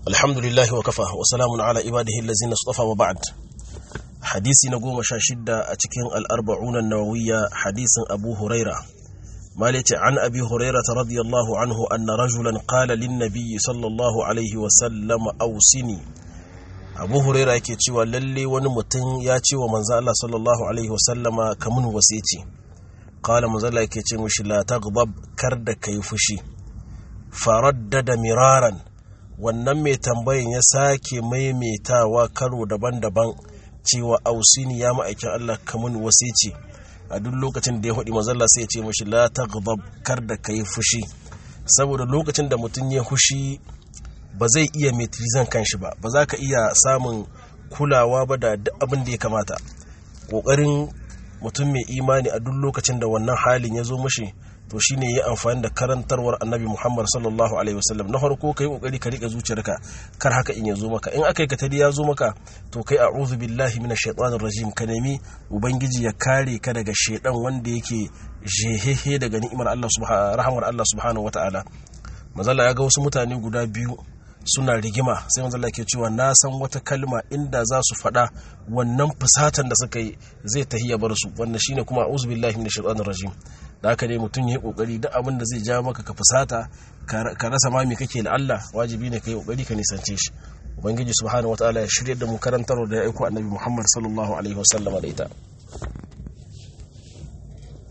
alhamdulillahi wa kafa wa salamun ala ibadihi allazina istafa wa ba'd hadisi na goma sha shidda a cikin al'arba'una nawawiyya hadisin abu huraira malice an abi huraira ta radiyallahu anhu anna rajulan qala lin nabiyyi sallallahu alaihi wa sallam ausini abu huraira yake cewa lalle wani mutum ya ce wa manzo Allah sallallahu alaihi wa sallama kamun wasici qala manzo Allah yake ce mishi la taghdab kar da kai fushi faraddada miraran wannan mai tambayin ya sake maimaitawa karo daban-daban cewa ausini ya ma'aikin Allah kamun wasici a duk lokacin da ya faɗi mazalla sai ya ce mashi la taghdab kar da kai fushi saboda lokacin da mutum ya fushi ba zai iya metrizan kanshi ba ba za ka iya samun kulawa ba da duk abin da ya kamata ƙoƙarin mutum mai imani a duk lokacin da wannan halin ya zo mashi to shine yi amfani da karantarwar annabi muhammad sallallahu alaihi wasallam na farko kai kokari ka rika zuciyarka kar haka in ya zo maka in aka yi katari ya zo maka to kai a'udhu billahi minash shaitanir rajim ka nemi ubangiji ya kare ka daga shaidan wanda yake jehehe daga ni'imar Allah subhanahu rahmar Allah subhanahu wataala mazalla ya ga wasu mutane guda biyu suna rigima sai manzo Allah ke cewa na san wata kalma inda za su faɗa wannan fusatan da suka yi zai tahiya bar su wannan shine kuma a'udhu billahi minash shaitanir rajim da haka ne mutum ya yi kokari duk abin da zai ja maka ka fusata ka rasa ma me kake da Allah wajibi ne ka yi kokari ka nisance shi ubangiji subhanahu wataala ya shirya da mu karantar da ya aiko annabi Muhammad sallallahu alaihi wasallam da ita